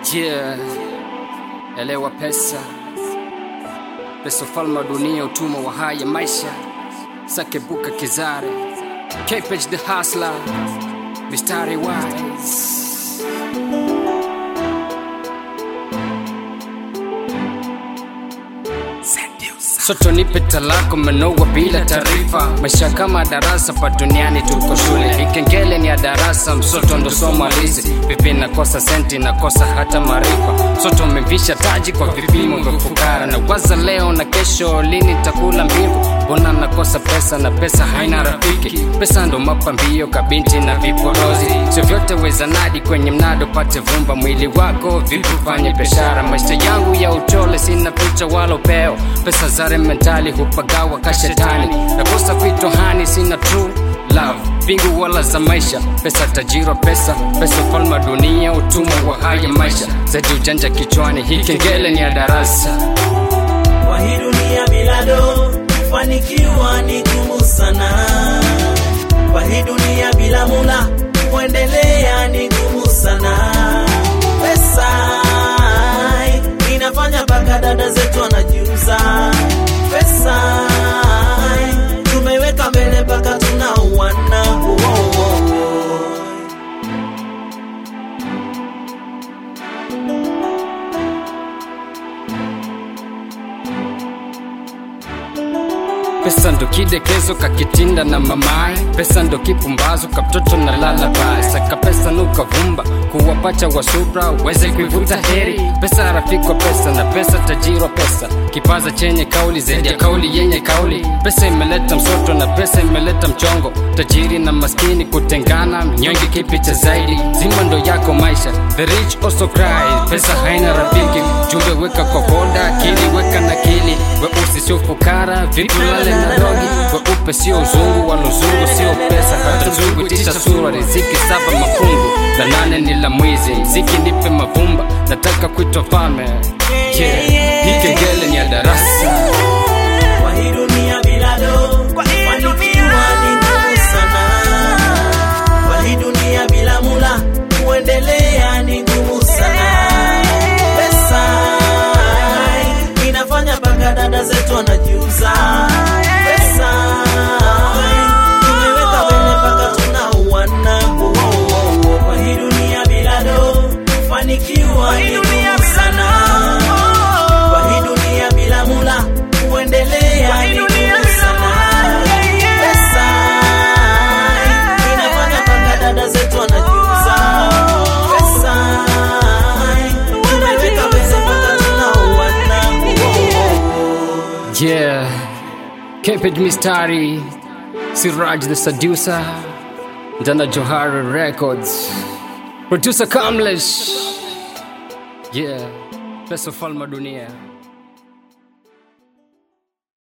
Yeah. Elewa pesa, pesa ufalme wa dunia, utumwa wa haya maisha. Sakebuka Kizare, Kpage the hustler, mistari wise. Soto nipe talako menoa bila taarifa, maisha kama darasa pa duniani, tuko shule. Ikengele ni ya darasa, msoto ndo somo halisi. Vipi nakosa senti, nakosa hata maarifa. Soto umevisha taji kwa vipimo vya fukara, na waza leo na kesho, lini takula mbivu? Mbona nakosa pesa na pesa haina rafiki? Pesa ndo mapambio kabinti na viporozi, sio vyote wezanadi kwenye mnado, pate vumba mwili wako vipi, ufanye biashara. Maisha yangu ya uchole, sina picha wala upeo, pesa zare mentali hupagawa kashetani, nakosa vitu hani, sina true love bingu wala za maisha, pesa tajiro, pesa pesa ufalme wa dunia, utumwa wa haya maisha, zaidi ujanja kichwani, hii kengele ni ya darasa. Kwa hii dunia bila do kufanikiwa ni gumu sana. Kwa hii dunia bila mula kuendelea ni gumu sana. Pesa inafanya mpaka dada zetu wanajiuza. Pesa tumeweka mbele mpaka tunauana. Oh, oh, oh. Pesa ndo kidekezo kakitinda na mamaye, pesa ndo kipumbazo kaptoto na lala bae. Saka pesa nuka vumba kuwapacha wa subra uweze kuivuta heri. Pesa rafiki wa pesa na pesa tajiri wa pesa, kipaza chenye kauli zaidi ya kauli yenye kauli. Pesa imeleta msoto na pesa imeleta mchongo, tajiri na maskini kutengana, mnyonge kipi cha zaidi? Zima ndo yako maisha, the rich also cry. Pesa haina rafiki, jumbe weka kwa boda, akili weka na kili, weusi sio fukara, vipi lale na dogi, weupe sio uzungu, wala uzungu sio pesa, hata zungu tisha sura, riziki saba mafungu, la nane ni la mwizi, ziki nipe mavumba, nataka kuitwa fame. Yeah, hii kengele ni ya darasa. Kwa hii dunia bila do kufanikiwa ni ngumu sana. Kwa hii dunia bila mula kuendelea ni ngumu sana. Pesa inafanya mpaka dada zetu wanajiuza. Pesa tumeweka mbele mpaka tunauana. Oh, oh, oh. Kwa hii dunia bila do kufanikiwa ni ngumu sana. Kwa hii dunia bila mula kuendelea ni ngumu sana. Pesa inafanya mpaka dada zetu wanajiuza. Pesa tumeweka pesa mpaka tunauana. Yeah, Kpage Mistari, Siraj the Seducer, Dana Johara Records, Producer Kamlesh. Yeah, Pesa Falma Dunia.